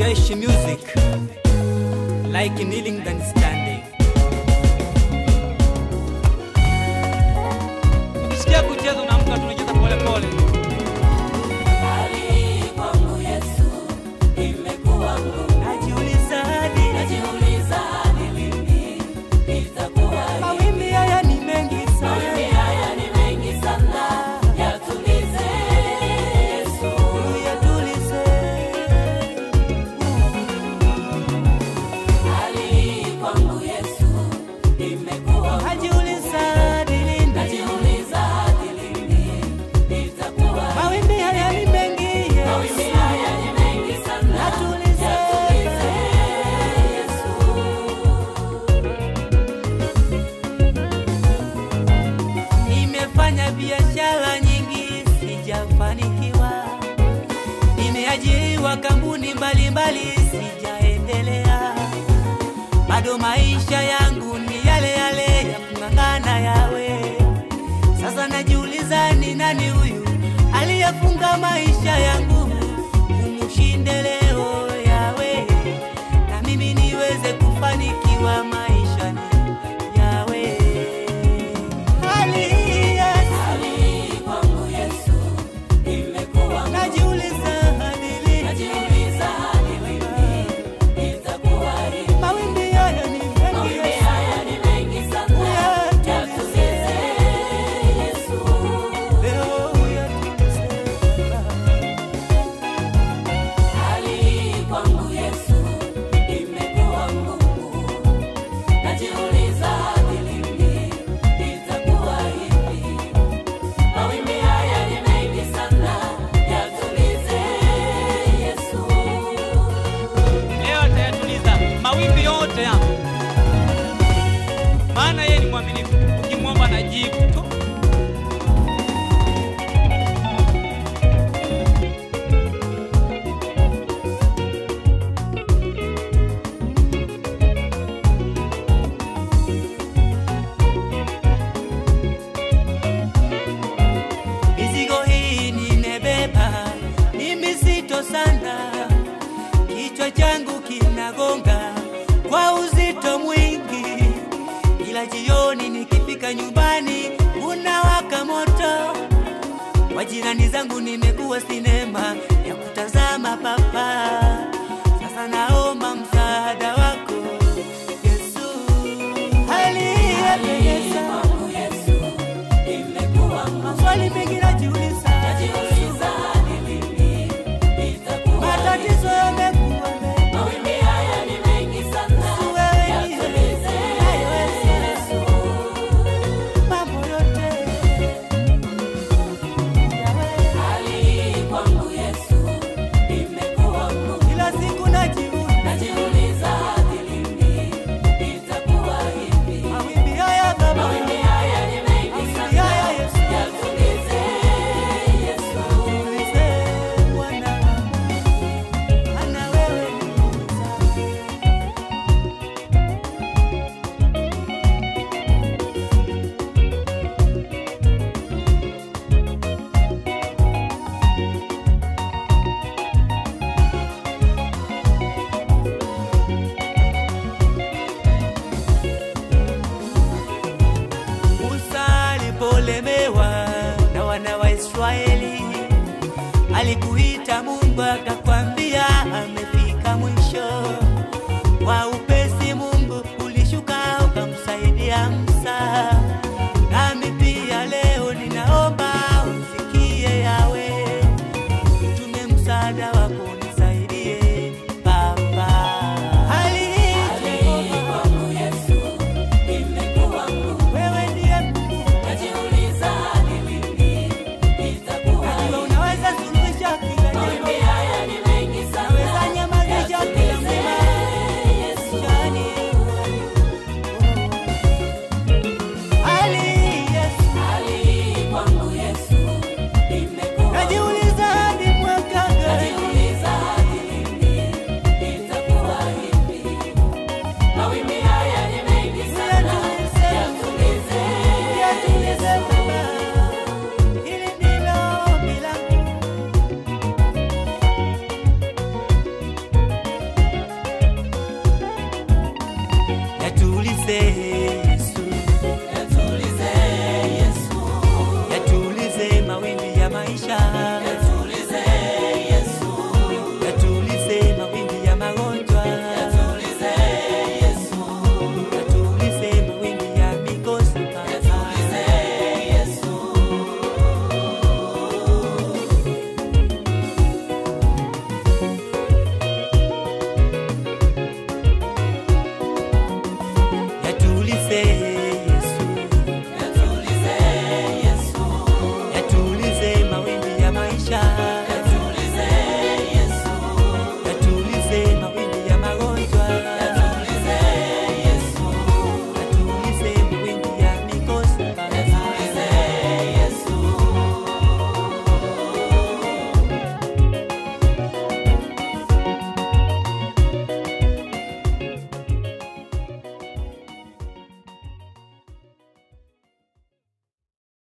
Gesh music like kneeling than standing. Ukisikia kucheza unaamka tunacheza pole pole. Najiuliza hadi mawimbi haya ni mengi sana. Uyatulize. Najiuliza hadi lini. Mawimbi haya ni mengi, Yesu. Yatulize. Nimefanya biashara nyingi sijafanikiwa, nimeajiriwa kampuni mbalimbali sijaendelea, bado maisha yangu ni yale yale ya kung'ang'ana yawe. Sasa najiuliza ni nani huyu aliyefunga maisha yangu umushinde leo yawe, na mimi niweze kufanikiwa maishani yawe. Hali Yesu, najiuliza hadi lini? Mawimbi haya ni mengi Yesu. Uyatulize. Leo uyatulize. leo atayatuliza mawimbi yote yangu, maana yeye ni mwaminifu. Ukimwomba najibu tu. Mizigo hii nimebeba ni mizito sana, kichwa changu kinagonga kwa uzito mwingi, ila jioni nikifika nyumbani unawaka moto. Kwa jirani zangu nimekuwa sinema ya kutazama papa, sasa naomba msaada wako Yesu. Hali yapendeza, maswali mengi najiuliza, matatizo yamekuwa mengi Yesu wewe ndiye unayeweza mambo yote. Kila siku najiuliza, mawimbi haya Baba, mawimbi haya Yesu, tulize Bwana wangu, maana wewe ni mweza. Musa alipolemewa na wana wa Israeli, alikuita Mungu akakwa